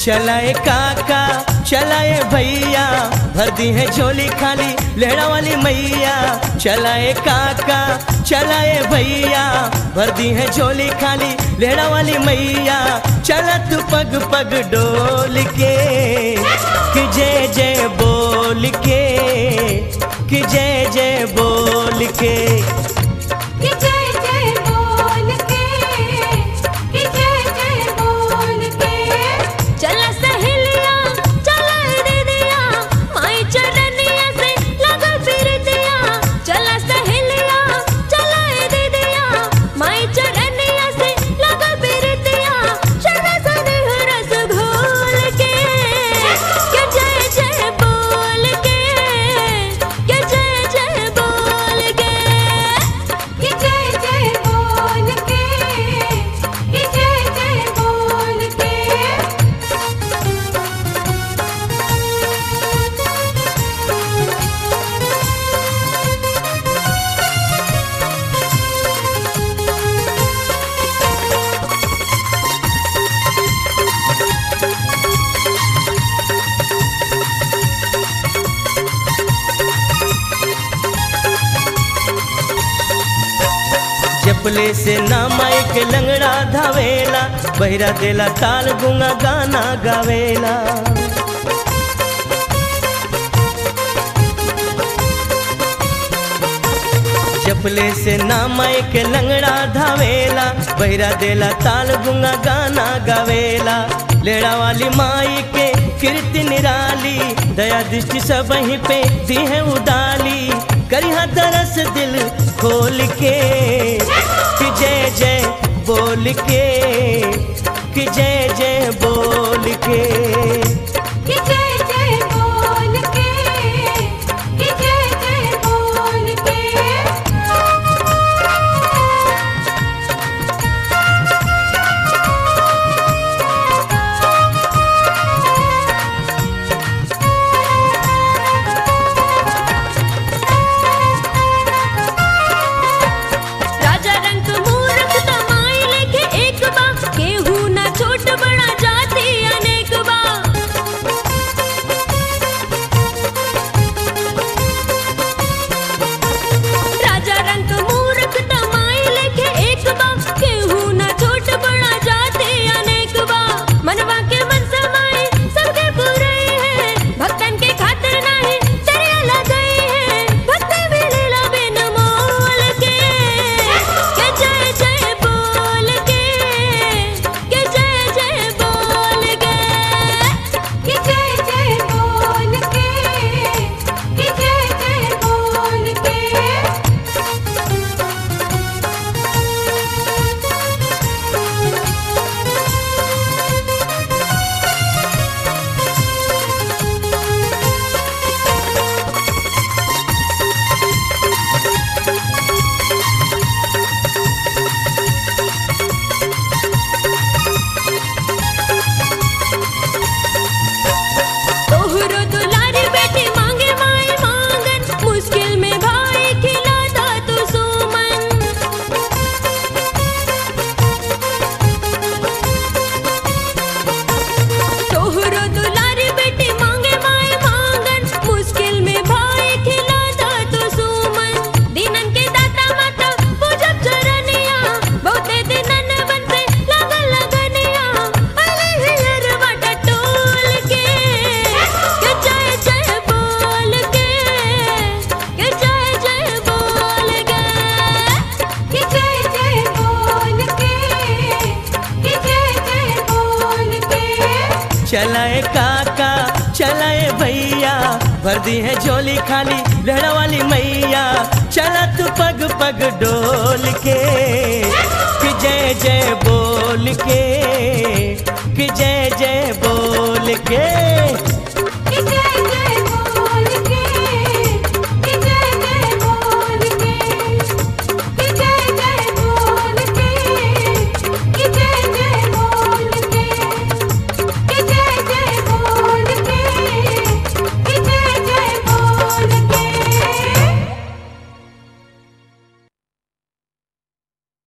चलाए काका चलाए भैया भर दी है झोली खाली लेहड़ा वाली मैया चलाए काका चलाए भैया भर दी है झोली खाली लेहड़ा वाली मैया चला तू पग पग डोल के कि जय जय बोल के कि जय जय बोल के कि जय जय बोल के कि जय जय बोल के चला सहेलिया चला दीदिया माई चरनिया से लगा फिर दिया चला सहेलिया चला दीदिया माई चरनिया से लगा फिर दिया चला सने रस घोल के कि जय जय बोल के कि जय जय बोल के कि जय जय बोल के कि जय जय बोल के चपले से नामाई के लंगड़ा धावेला बहिरा देला ताल गुंगा गाना गावेला चपले से नामाई के लंगड़ा धावेला बहिरा देला ताल गुंगा गाना गावेला लेड़ा वाली माई के कीर्ति निराली दया दृष्टि सब वहीं पे दी है उडाली करिहा तरस दिल खोल के कि जय जय बोल के कि जय जय बोल के कि जय जय बोल के कि जय जय बोल के राजा रंग मूरख तमाई लेके एक बा केहू ना छोट बड़ा जाति अनेक बा राजा रंग मूरख तमाई लेके एक बा केहू ना छोट बड़ा जाति अनेक बा मनवा के मन समाए सबके पूरे है भक्तन के खातिर नाही दरिया लगाई है भक्ति मिलेला बिन मोल के के जय जय बोल के के जय जय बोल के के जय जय बोल के के जय जय बोल के तोहरो दुलारी बेटी मांगे माई मांगन मुश्किल में भाई खिलाता तू सुमन तोहरो दुलारी बेटी मांगे माई मांगन मुश्किल में भाई खिलाता तू सुमन दिनन के दाता माता पूजब चरनिया बहुते दिनन बनते लगन लगनिया अले हियर बाटा टोल के के जय जय बोल के के जय जय बोल के के जय जय बोल के के जय जय बोल के चलाए काका चलाए भैया भर दी है झोली खाली लहड़ा वाली मैया चला तू पग पग डोल के कि जय जय बोल के कि जय जय बोल के